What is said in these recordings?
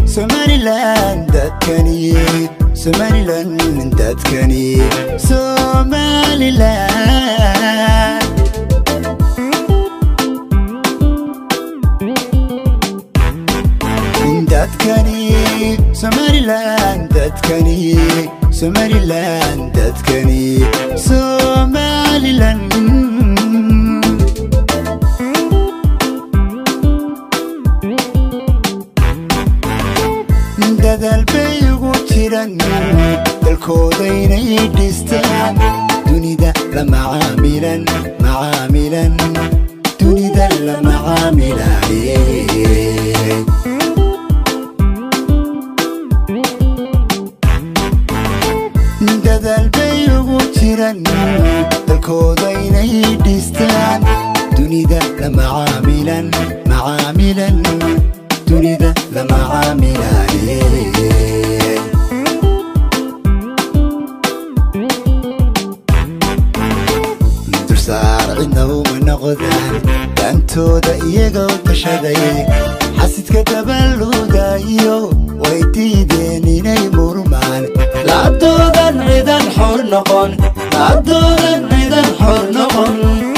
somalilan dadkani somalilan dadkani somalilan dadkani somalilan dadkani somalilan dadkani somalilan dadaal bay ugu jiran dalkoodaynay dhistaan dunida la macaamilan macaamilan dunida la macaamilaye dadaal bay ugu jiran dalkoodaynay dhistaan dunida la macaamilan macaamilan dunida la macaamilaye dulsaar cidna uma noqdaan daantooda iyagoo tashaday xasidka dabaluudayo way diideen inay murmaan laabtoodan cidan xor noqon laabtoodan cidan xor noqon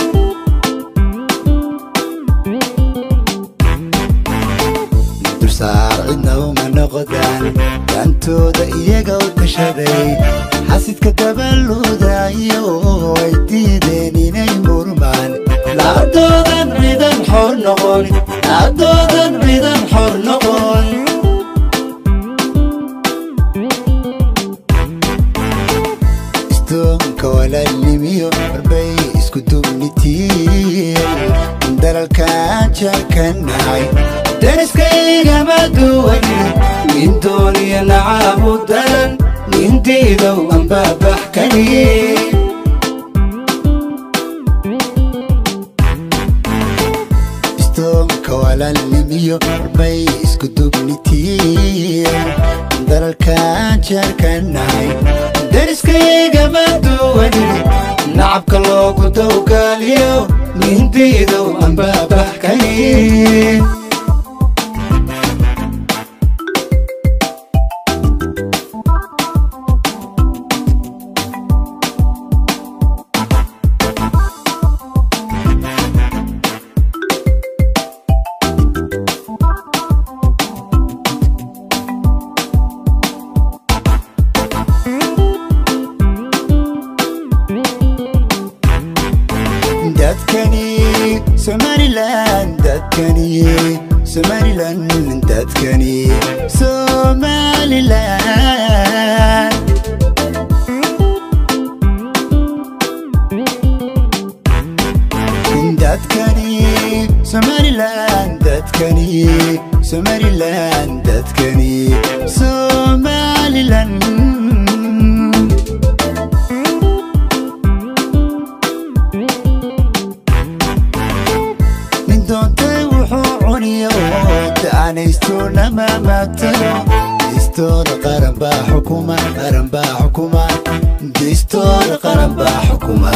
dulsaar cidna uma noqdaan daantooda iyagoo tashaday xasidka dabaluudayo way diideen inay murmaan laabtoodan cidan xor noqon laabtoodan cidan xor noqon istoonka walaalnimiyo warbay isku duubnitiin dalalkaan jarkanahay dariskaygama duwan nin dooniya nacaabu daran nin diidow anbaabax kaniye istoonka walaalnimiyo warbay isku duubnitiin dalalkaan jarkanahay dariskaygama duwan nacabka loogu dowgaaliyo nin diidow anbaabax kaniye dadkani somalilan dadkani somalilan dadkani somalilan dadkani somalilan dadkani somalilan dadkani somalilan nin doontay wuxuu cuniyo taanaysto nama matalo distoora qaran baa xukuma qaran baa xukuma distoora qaran baa xukuma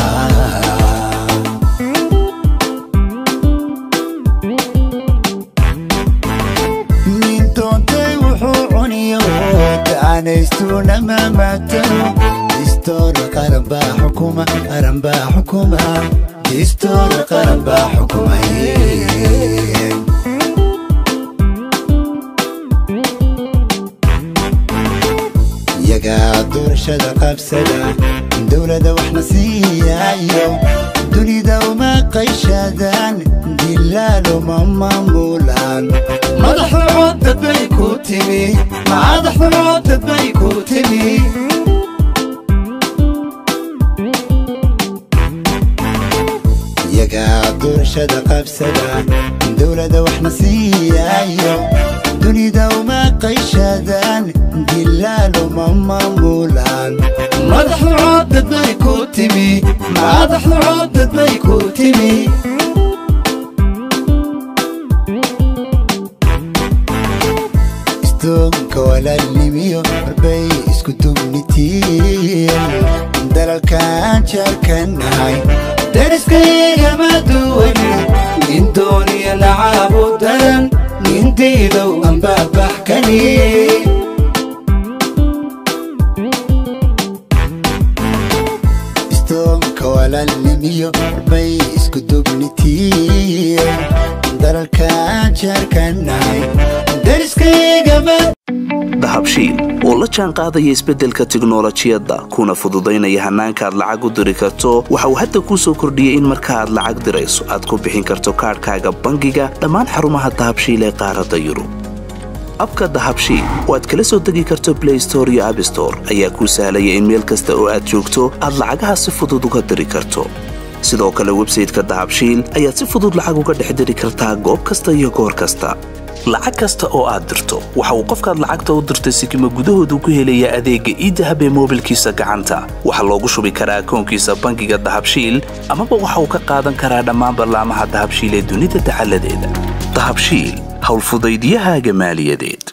nin doontay wuxuu cuniyo taanaysto nama matalo distoora qaran baa xukuma qaran baa xukuma distoora qaran baa xukumay iyagaa doorashada qabsada dowladda waxna siiyayo dunida uma qayshadaan dilaal uma maamulaan madaxda coodad bay ku timi madaxda coodad bay ku timi iyagaa doorashada qabsada dowladda waxna siiyayo dunida uma qayshadaan dilaal uma maamulaan madaxda coodad bay ku timi madaxda coodad bay ku timi istoonka walaalnimiyo warbay isku duubnitiin dalalkaan jarkanahay dariskaygama duwan nin dooniya nacaabu daran nin diidow anbaabax kaniye dahabshiil oo la jaan qaadaya isbeddelka tiknolojiyadda kuna fududaynaya hannaanka aad lacag u diri karto waxa uu hadda kuu soo kordhiyey in marka aad lacag dirayso aad ku bixin karto kaadhkaaga bangiga dhammaan xarumaha dahabshiil ee qaaradda yurub abka dahabshiil oo aad kala soo degi karto blay store iyo abstore ayaa kuu sahlaya in meel kasta oo aad joogto aad lacagaha si fudud uga diri karto sidoo kale websayteka dahabshiil ayaad si fudud lacag uga dhex diri kartaa goob kasta iyo goor kasta lacag kasta oo aad dirto waxa uu qofkaad lacagta u dirtay sikima gudahoodu ku helayaa adeegga iidahab ee moobilkiisa gacanta waxaa loogu shubi karaa akoonkiisa bangiga dahabshiil amaba waxa uu ka qaadan karaa dhammaan ballaamaha dahabshiil ee dunida dacaladeeda dahabshiil howlfudaydiyahaaga maaliyadeed